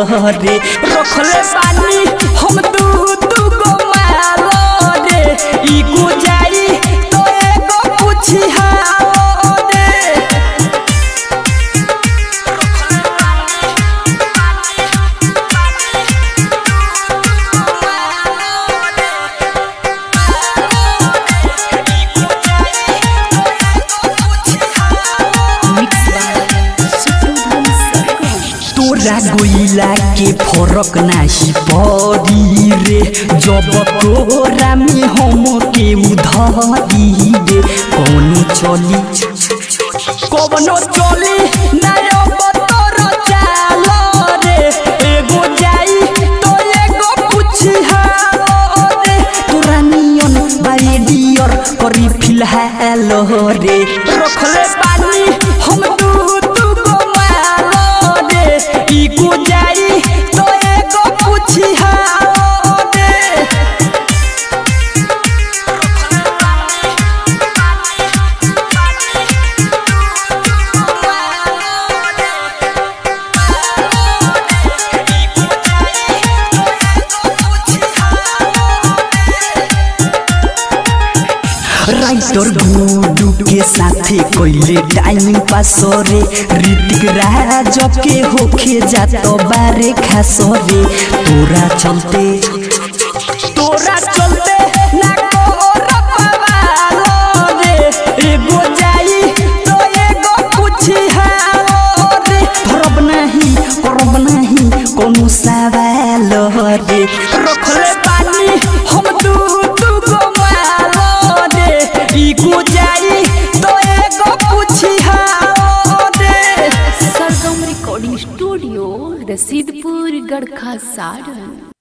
रे रखले बानी हम दू दू गो माल रे ई गुजारी तो एगो पूछी हाओ रे Mixed by Suprudhan Sargon. तोरा गोइला के फरक नाही पड़ी रे जब तोरा में हम के उधारी रे कौन चली कौनो चली नयो बतर चाल रे एगो जाई तो एगो पूछी हाओ रे तोरा नियन बारे डियर करी फिलहाल रे रखले बानी हम दू दू गो माल रे ई गुजारी तो एगो पूछी हाओ रे राइटर गुडू के साथे कोइले टाइम पास रे ऋतिक राज के होखे जात बारे खास रे तोरा चलते तोरा चलते ना कोहर पवाल रे एगो जाई तो एगो पूछी हाओ रे धरब नहीं करब नहीं कोनो सवाल रे रखले बानी हम दू दू गो माल रे ई गुजारी तो एगो पूछी हाओ रे Sargam Recording Studio, Rasidpur, Gadkha, Saran.